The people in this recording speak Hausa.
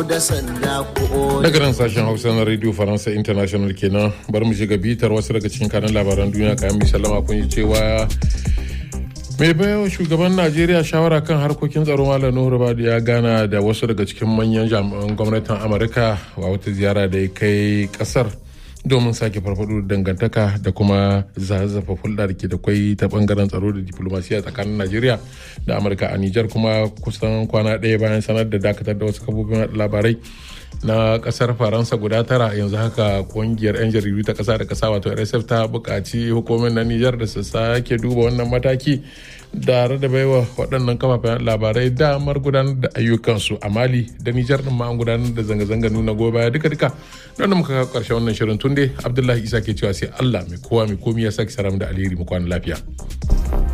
daga nan sashen hausa na radio faransa international kenan bari mu shiga bitar wasu daga cikin kanan labaran duniya kayan mai sallama kun yi cewa mai bayan shugaban najeriya shawara kan harkokin tsaro malam nuhu rabadu ya gana da wasu daga cikin manyan jami'an gwamnatin amurka a wata ziyara da ya kai kasar domin sake farfado da dangantaka da kuma zazzafa hulɗa da ke da kwai ta bangaren tsaro da diplomasiya tsakanin najeriya da amurka a nijar kuma kusan kwana ɗaya bayan sanar da dakatar da wasu kafofin labarai na kasar faransa guda tara yanzu haka kungiyar 'yan jaridu ta kasa da kasa wato rsf ta buƙaci hukumin na nijar da su sake duba wannan mataki da da baiwa waɗannan kafafen labarai damar gudanar da ayyukansu a mali da nijar din ma an gudanar da zanga-zanga nuna goyi baya duka-duka don muka kawo ƙarshen wannan shirin tunde abdullahi isa ke cewa sai allah mai kowa mai komi ya sake saram da alheri mu kwana lafiya.